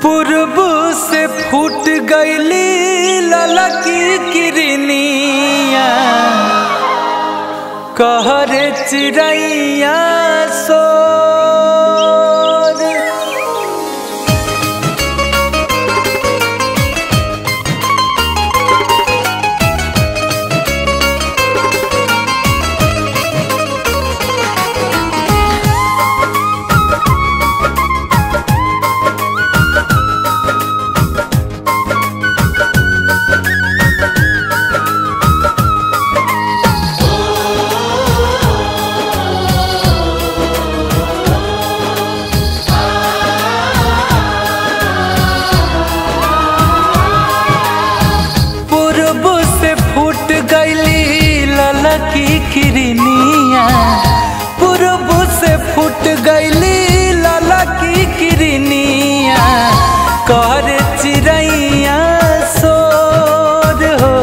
पूर्व से फूट गईली ललकी किरनिया कहरे चिड़ैया सोर पूर्व से फूट गईली ललकी किरनिया पूर्व से फूट गईली ललकी किरनिया कर चिड़ैया सोर हो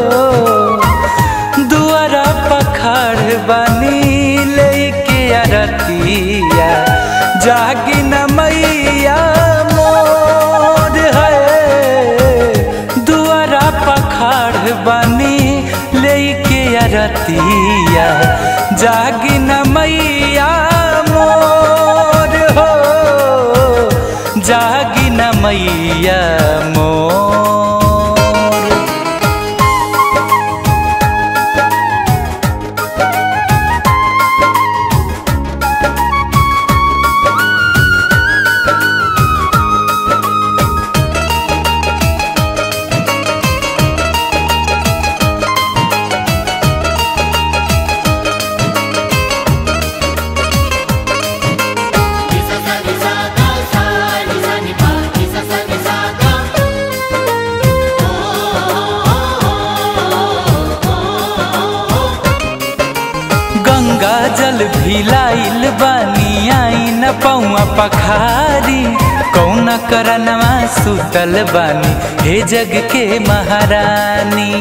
दुआरा पखाड़ बनी लेके अरतिया जागी न मैया मोर है दुआरा पखाड़ बनी लेके अरतिया जागी न मैया मोर हो जागी न मैया मोर Nisa sa ni sa ga sa ni sa ni pa nisa sa ni sa ga Ganga जल भिलाइल बानी आई न पौआ पखारी कौन करनवा सुतल बानी हे जग के महारानी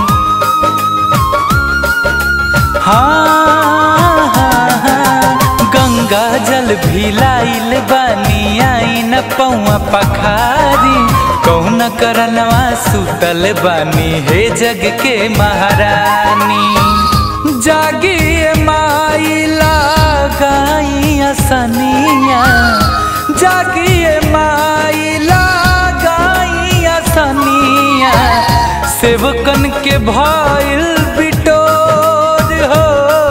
हाँ, हाँ, हाँ, गंगा जल भिलाइल बानी आई न पौआ पखारी कौन करनवा सुतल बानी हे जग के महारानी जागिए माइला गाइया सनिया जागिए माइला गाइया सनिया सेवकन के भइल बिटोर हो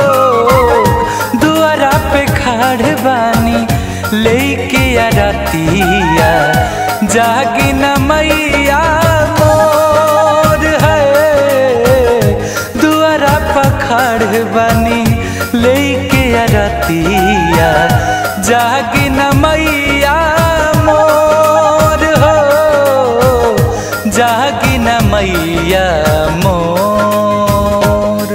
दुआरा पे खाड़ बानी लेके अरतिया जागी न मैया मोर है दुआरा पखाड़ बनी लेके अरतिया जागी न मैया मोर हो जागी न मैया मोर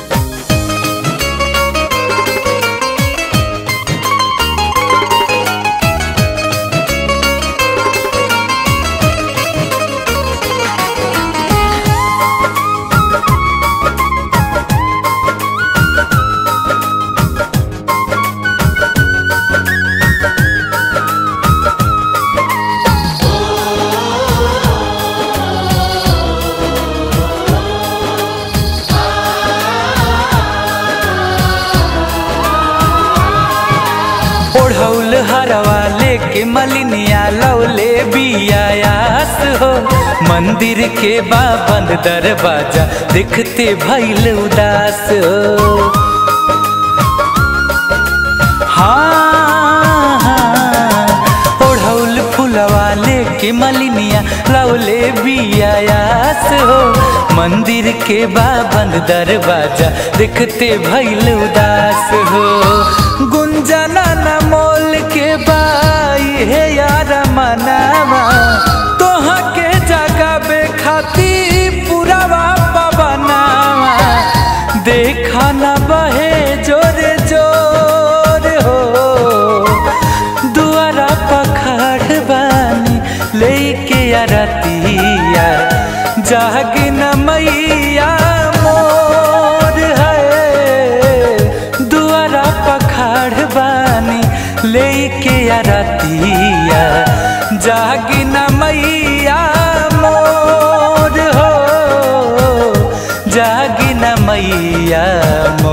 ओढ़ौल हरवा लेके मलिनिया लौले बियायास हो मंदिर के बाबन दरवाजा देखते भैल उदास हो हाँ, हाँ, ओढ़ौल फुलवा लेके मलिनिया लौले बियायास हो मंदिर के बाबन दरवाजा देखते भैल उदास हो गुंजना न मोल के बाई हे यार मनावा तोहा के जगाबे खाती पुरावा पवनावा देखा न बहे जोरे जोर हो दुआरा पखाड़ बानी लेके अरतिया जागी न मैया मोर है दुआरा पखाड़ बानी लेके अरतिया जागी न मैया मोर हो जागी न मैया मोर